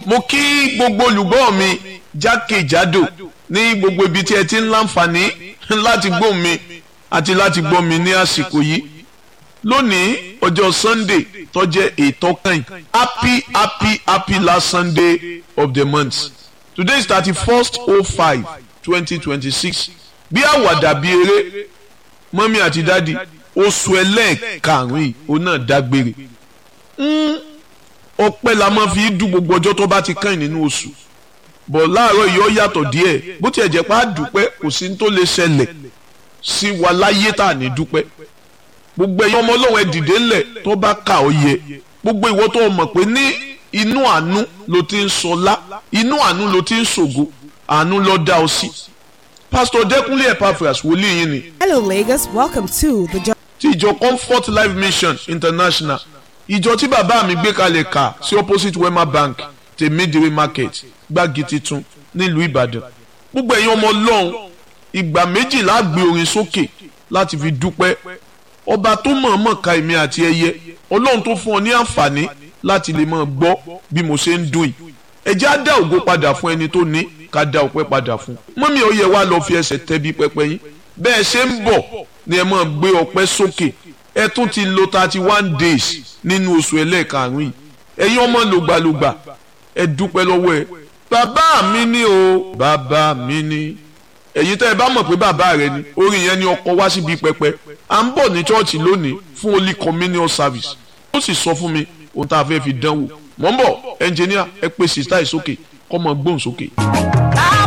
mo kí gbogbo olùgbọ́ mi jákèjádò ní gbogbo ibi tí ẹ ti ń láǹfààní láti gbọ́ mi àti láti gbọ́ mi ní àsìkò yìí lónìí ọjọ́ sunday tó jẹ́ ètò kan happy happy happy last sunday of the month today is thirty first oh five twenty twenty six bí àwàdà bí eré mọ́mí àti dádì oṣù ẹlẹ́ẹ̀karùn-ún yìí òun náà dágbére ọpẹ́ la máa fi dùn gbogbo ọjọ́ tó bá ti kàn nínú oṣù bọ̀ láàárọ̀ yìí ó yàtọ̀ díẹ̀ bó tiẹ̀ jẹ́ pé a dúpẹ́ kò sí ní tó lè ṣẹlẹ̀ sí wa láyé tá à ní dúpẹ́ gbogbo ẹ̀yin ọmọ ọlọ́run ẹ dìde ńlẹ̀ tó bá kà ó yẹ gbogbo ìwọ tó mọ̀ pé ní inú àánú ló ti ń sọlá inú àánú ló ti ń ṣògo àánú ló dá ọ sí pásítọ̀ dẹ́kunlé epaphras wòlíì yín ni Hello, Lagos. Welcome to the jo- ti ìjọ comfort life mission international ìjọ tí bàbá mi gbé kalẹ̀ kà sí opposite wema bank tèmídìrí market gbági titun nílùú ìbàdàn gbogbo ẹ̀yin ọmọ ọlọ́run ìgbà méjìlá gbé orin sókè láti fi dúpẹ́ ọba tó mọ̀ọ́mọ̀ ka èmi àti ẹyẹ ọlọ́run tó fún ọ ní àǹfààní láti lè máa gbọ́ bí mo ṣe ń dùn yìí ẹ jẹ́ á dá ògo padà fún ẹni tó ní ká dá ọpẹ́ padà fún mọ́mí ó yẹ wá lọ fi ẹsẹ̀ tẹ́bí pẹpẹ yín bẹ́ẹ̀ ṣe ń bọ̀ ni ẹ máa gbé ọpẹ́ sókè ẹ tún ti lo thirty one days nínú oṣù ẹlẹ́ẹ̀karùn-ún yìí ẹ̀yin ọmọ lògbàlògbà ẹ dúpẹ́ lọ́wọ́ ẹ bàbá mi ni o bàbá mi ni ẹ̀yin tẹ́ ẹ bá mọ̀ pé bàbá rẹ ni orin yẹn ni ọkọ wá síbi pẹpẹ à ń bọ̀ ní chọ́ọ̀chì lónìí fún holy communion service ó sì sọ fún mi ohun tá a fẹ́ fi dánwò mọ̀ ń bọ̀ ẹnjìníà ẹ pè sísá ẹ̀ sókè kọ́ mọ gbóhùn sókè.